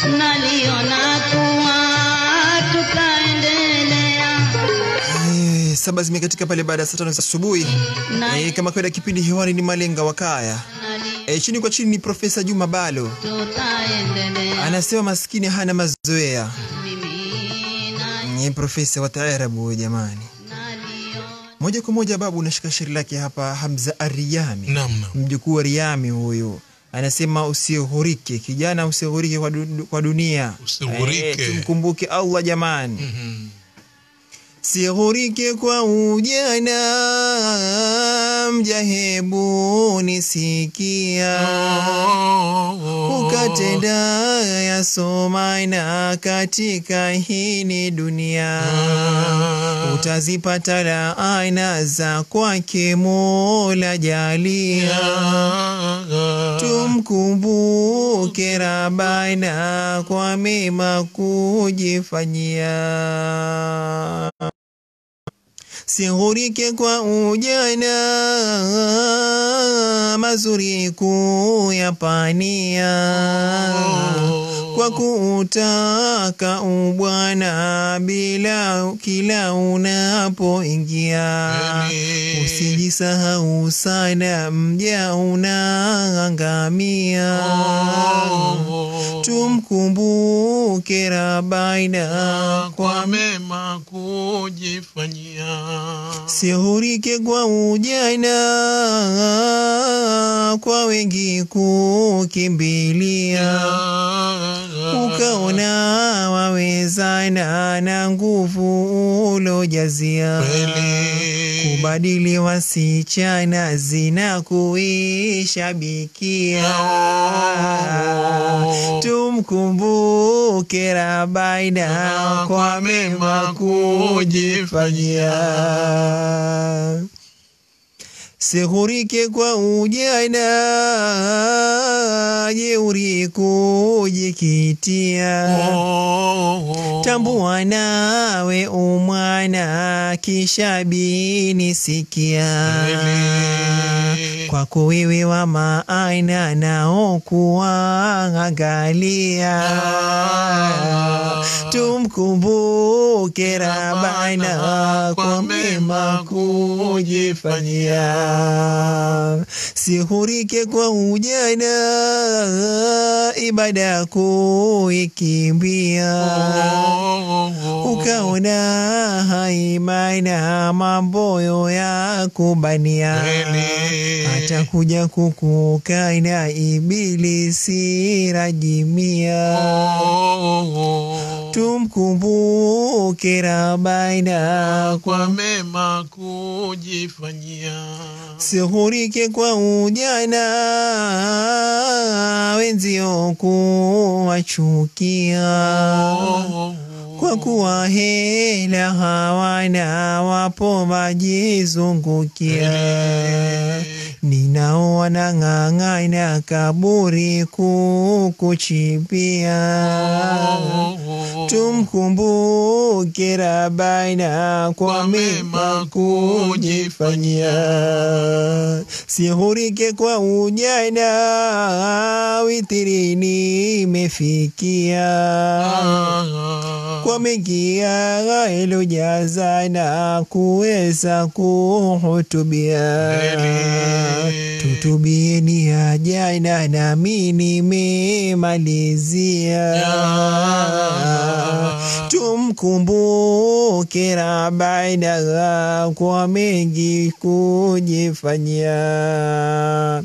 naliona kuwa tutaendelea Eh, saba zimekatika pale baada ya saa tano za asubuhi. na Eh, kama kawaida kipindi hewani ni Malenga wa Kaya. nali Eh, chini kwa chini ni Profesa Juma Balo. tutaendelea Anasema maskini hana mazoea. mimi na Ni profesa wa taarabu huyo jamani. naliona Moja kwa moja babu unashika shairi lake hapa Hamza Ariyami. Naam, naam. Mjukuu wa Riyami huyu. Anasema usighurike kijana, usighurike kwa, du kwa dunia. Usighurike. Eh, tumkumbuke Allah jamani. Mhm. Sighurike kwa ujana, mjahebu nisikia ukatenda yasomaina katika hini dunia utazipata laana za kwake Mola jalia tumkumbuke Rabbana kwa mema kujifanyia Sighurike kwa ujana, mazuri kuyapania, kwa kuutaka ubwana bila kila unapoingia. Kweli. Usijisahau sana, mja unaangamia. Tumkumbuke Rabbana kwa kwa mema kujifanyia Sihurike kwa ujana, kwa wengi kukimbilia, ukaona wawezana na nguvu ulojazia, kubadili wasichana zina kuishabikia. Tumkumbuke Rabbana kwa mema kujifanyia. Sighurike kwa ujana, jeuri kujikitia. Tambua nawe umwana, kisha bini sikia. Kwako wewe wa maana nao kuwaangalia. Tumkumbuke Rabbana kwa mema kujifanyia. Sihurike kwa ujana, ibada kuikimbia ukaona haimana mamboyo ya kubania atakuja kukukana ibilisi rajimia tumkumbuke Rabbana kwa kwa mema kujifanyia sihurike kwa ujana wenzio kuwachukia kwa kuwa hela hawana wapo majizungukia ninao wanang'ang'ana kaburi kukuchimbia tumkumbuke Rabbana kwa mema kujifanyia sihurike kwa ujana witirini imefikia kwa mengi yalojazana kuweza kuhutubia tutubieni ya jana nami nimemalizia tumkumbuke Rabbana kwa mengi kujifanyia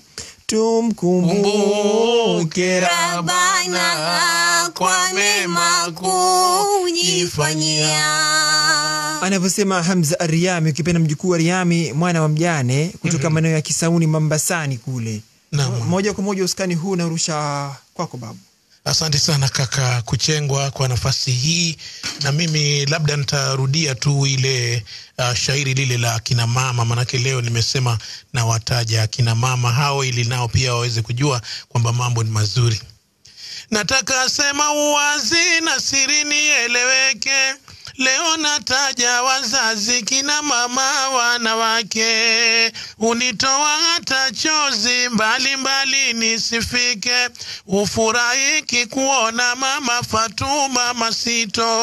tumkumbuke Rabbana kwa mema kujifanyia anavyosema Hamza Ariami, ukipenda mjukuu wa Riami, mwana wa mjane kutoka maeneo ya Kisauni, Mambasani kule. Naam. Moja kwa moja uskani huu unarusha kwako babu. Asante sana kaka Kuchengwa kwa nafasi hii, na mimi labda nitarudia tu ile uh, shairi lile la kina mama, manake leo nimesema na wataja kina mama hao ili nao pia waweze kujua kwamba mambo ni mazuri. Nataka sema uwazi na siri nieleweke, leo nataja wazazi kina mama wanawake unitoa hata chozi mbalimbali mbali nisifike ufurahiki kuona mama Fatuma Masito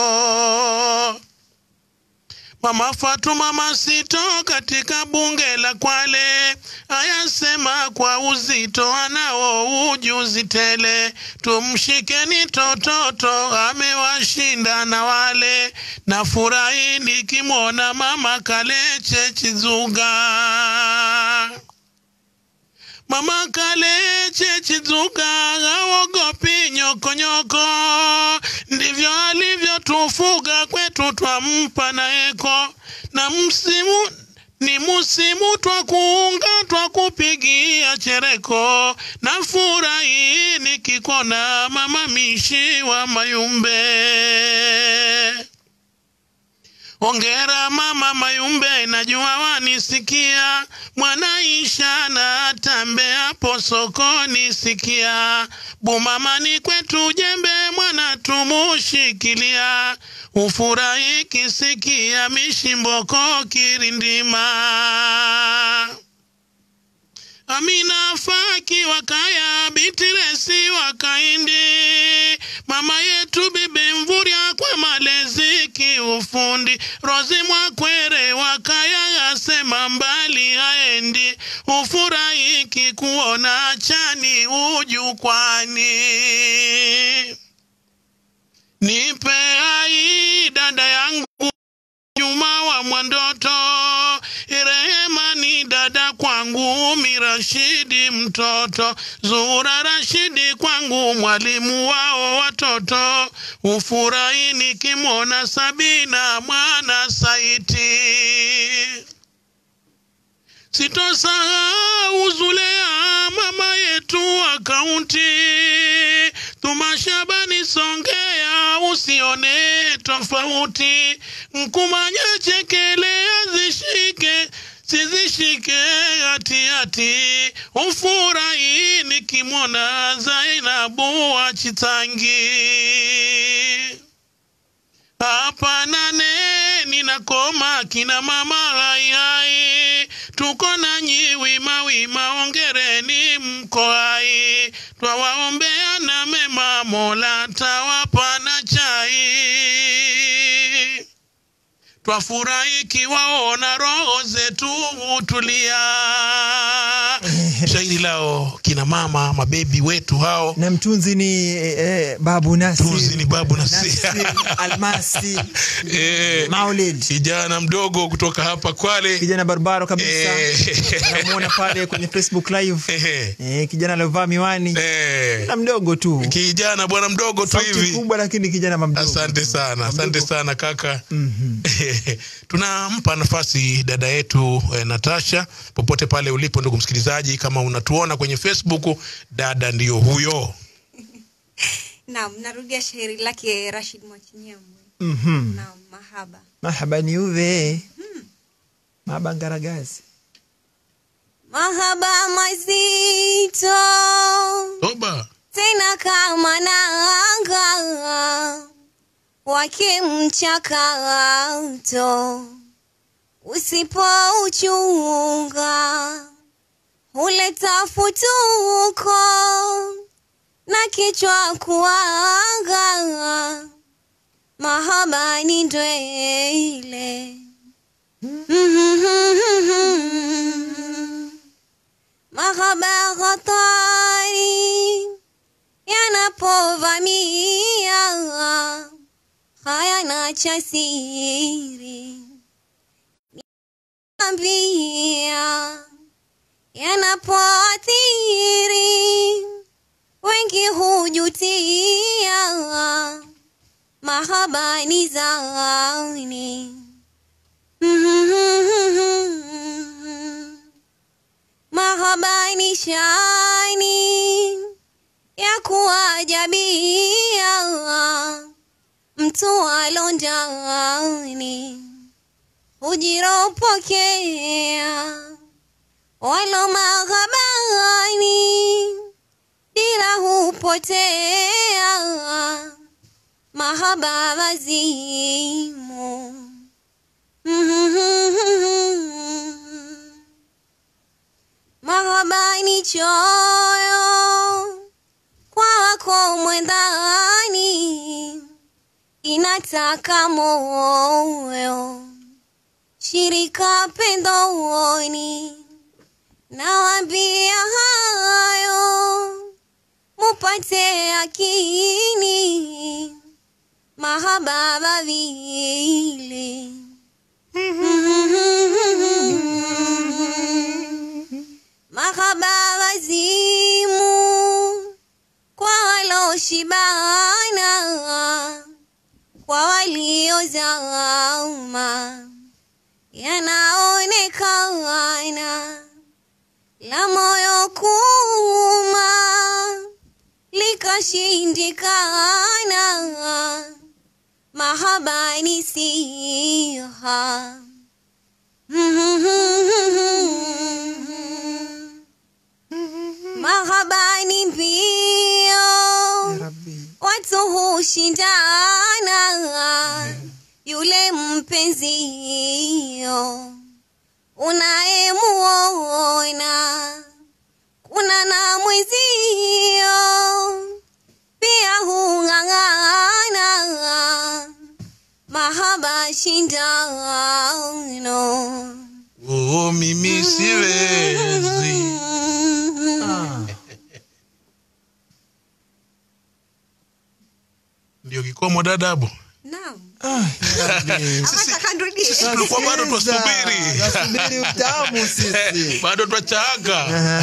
Mama Fatuma Masito katika bunge la Kwale ayasema kwa uzito, anao ujuzi tele. Tumshikeni tototo, amewashinda na wale. Na furahi nikimwona mama Kaleche Chizuga. Mama Kaleche Chizuga haogopi nyokonyoko, ndivyo alivyotufuga kwetu, twampa na eko na msimu ni musimu twa kuunga twa kupigia chereko na furahi nikikona mama mishi wa Mayumbe. Ongera mama Mayumbe, najua wanisikia. Mwanaisha na tambe hapo sokoni, sikia. Bumamani kwetu jembe, mwana tumushikilia. Ufurahi kisikia, mishimboko kirindima. Amina Faki wakaya Bitiresi wakaindi mama yetu bibi Mvurya kwa malezi kiufundi Rozi Mwakwere wakaya asema mbali haendi ufurahiki kuona chani ujukwani nipe ai dada yangu Juma wa Mwandoto, Rehema ni dada kwangu, Mirashidi mtoto, Zura Rashidi kwangu, mwalimu wao watoto, ufurahi nikimwona Sabina mwana Saiti. Sitosahau Zulea mama yetu wa kaunti, Tumashabani Songea, usione tofauti, Mkumanya chekelea zishike sizishike hati hati, ufurahi nikimwona Zainabu wa Chitangi hapa nane ninakoma kina mama hai hai tuko nanyi wima wima ongereni mko hai twawaombea na mema mola tawapa na chai twafurahi kiwaona roho zetu hutulia shairi lao kina mama mabebi wetu hao na mtunzi ni eh, babu Nasir. Mtunzi ni Babu Nasir. Nasir, Almasi Eh, Maulid kijana mdogo kutoka hapa Kwale kijana barabara kabisa Eh. namuona pale kwenye Facebook live Eh, eh, kijana aliovaa miwani eh, na mdogo tu kijana bwana mdogo tu sauti hivi kubwa lakini kijana mamdogo asante sana asante Mdogo. sana kaka Mhm. tunampa nafasi dada yetu eh, natasha popote pale ulipo ndugu msikilizaji kama unatuona kwenye facebook dada ndiyo huyo Naam, narudia shairi lake Rashid Mwachinyamwe. Mhm. Naam, mahaba. mahaba ni uve mahaba ngaragazi Mahaba mazito toba tena kama nanga wake mchakato usipouchunga huleta futuko na kichwa kuanga mahaba ni ndwele mahaba hatari yanapovamia hayana cha siri ambia yanapoathiri wengi hujutia mahaba ni zani mahaba ni shani ya kuajabia mtu alondani hujiropokea walo maghabani dira hupotea mahaba mazimu ni choyo kwa wako mwendani, inataka moyo shirika pendoni, nawambia hayo mupate akini mahaba vavile mahaba wazimu kwa waloshibana kwa waliozama yanaonekana la moyo kuma likashindikana mahaba ni siha mahaba ni mbio ya rabbi watu hushindana yule mpenzio unayemuona kuna na mwezio pia hung'ang'ana mahaba shindano oh, mimi siwezi Ah, ndio kikomo dadabu Naam. ah, ya rabbi. Nataka nirudie. tulikuwa bado Twasikiza, twasubiri. twasubiri utamu sisi bado twachaga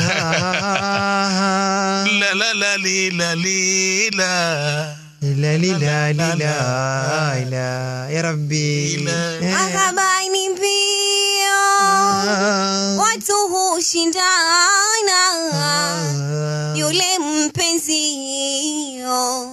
la la la li la li la Ila lila lila ila ya rabbi Ila. Eh, Mahaba ni mbio ah, watu hushindana ah, yule mpenzio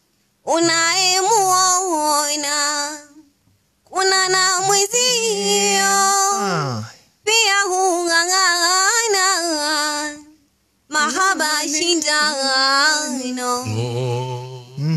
unayemuona kuna na mwezio ah. pia hung'ang'ana mahaba shindano oh.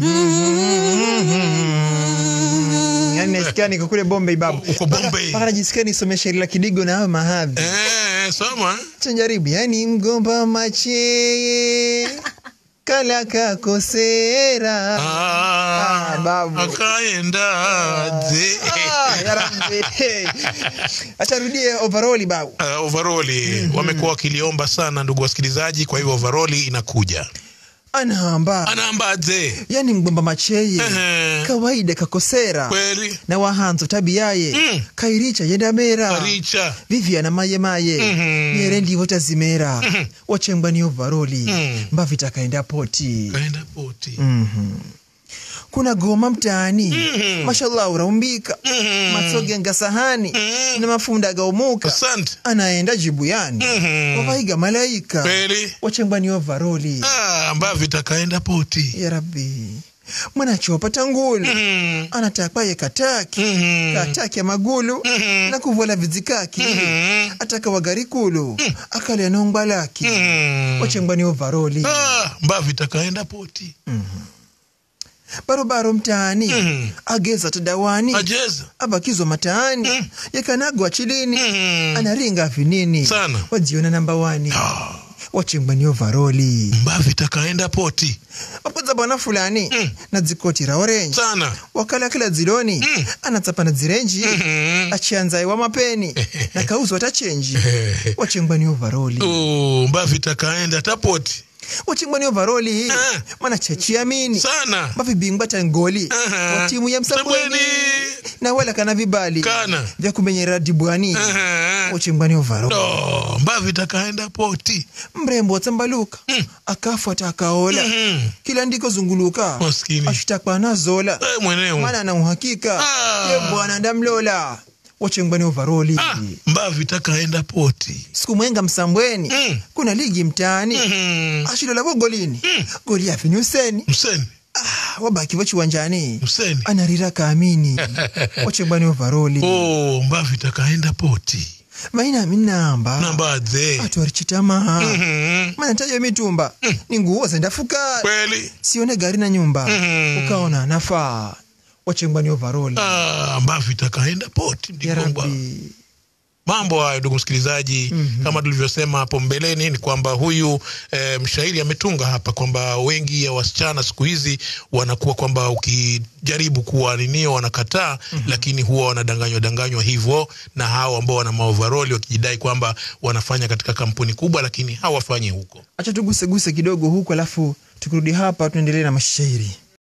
yani nasikia niko kule Bombay babu Uko Bombay. mpaka najisikia nisome shairi la Kidigo na hayo mahadhi eh, soma tunjaribu yani mgomba macheye kala kakosera ah, Ah, babu. akaendaje Ah, ya Rabbi. acha rudie overall babu Uh, overoli wamekuwa wakiliomba sana ndugu wasikilizaji kwa hivyo overoli inakuja anahamba anaambaje yani mgomba macheye Ehe. kawaida kakosera kweli na wahanzo tabiyaye Mm. kairicha yendamera aricha viviana mayemaye Mhm. nyere ndivo tazimera Mhm. wachengwa ni ovaroli Mm. mbavita kaenda poti kaenda poti Mhm. kuna goma mtaani Mhm. mashallah uraumbika Mhm. matsoge ngasahani Mhm. na mafunda gaumuka asante anaenda jibuyani Mhm. wavaiga malaika kweli wachengwa ni ovaroli ah, ambavyo itakaenda poti ya rabbi mwanachopa ngulu Mhm. anatakwaye kataki Mhm. kataki ya magulu Mhm. na kuvola vizikaki Mhm. ataka wagarikulu akalya nongwa laki Mhm. wachengwa ni ovaroli Ah, ambavyo itakaenda poti barobaro mtaani Mhm. ageza tadawani ajeza abakizwa mataani Mm. yakanagwa chilini Mhm. anaringa vinini Sana. wajiona namba wani Ah, wachengwa ni ovaroli ambavyo itakaenda poti wapoza bwana fulani Mm. na dzikoti ra orenji sana wakala kila dziloni Mm. anatsapa na dzirenji Mhm. achianzaye wa mapeni na kauzwa tachenji wachengwa ni ovaroli Oh, ambavyo itakaenda tapoti wachengwa ni ovaroli Ah. mana chechiamini sana mavibingwa tangoli Aha. wa timu ya msabweni Msabweni. na wala kana vibali Kana. vya kumenyera dibwani Aha. wachengwa ni ovaroli Oh, ambavyo itakaenda poti mrembo watsambaluka Mm. akafuata akaola Mhm. kila ndiko zunguluka Maskini. ashitakwa na zola Eh, mwenyewe mana na uhakika Ah. ye bwana ndamlola wachengwa ni ovaroli Ah, ambavyo itakaenda poti siku mwenga msambweni Mm. kuna ligi mtaani Mhm. ashilolavo golini goli afinyuseni mseni ah, wabaki wachiwanjani mseni anarira kaamini wachengwa ni ovaroli oh, ambavyo itakaenda poti maina minamba nambadhe atwarichitamaha Mhm. mana tayo mitumba ni nguo zendafuka kweli sione gari na nyumba Mhm. ukaona nafaa wachengwa ni ovaroli Ah, ambavyo itakaenda poti ya mdigongwa rabbi mambo hayo ndugu msikilizaji mm-hmm. kama tulivyosema hapo mbeleni ni kwamba huyu e, mshairi ametunga hapa kwamba wengi ya wasichana siku hizi wanakuwa kwamba ukijaribu kuwa ninio wanakataa mm-hmm. lakini huwa wanadanganywa danganywa hivyo na hao ambao wana maovaroli wakijidai kwamba wanafanya katika kampuni kubwa lakini hawafanyi huko acha tuguseguse kidogo huku alafu tukirudi hapa tuendelee na mashairi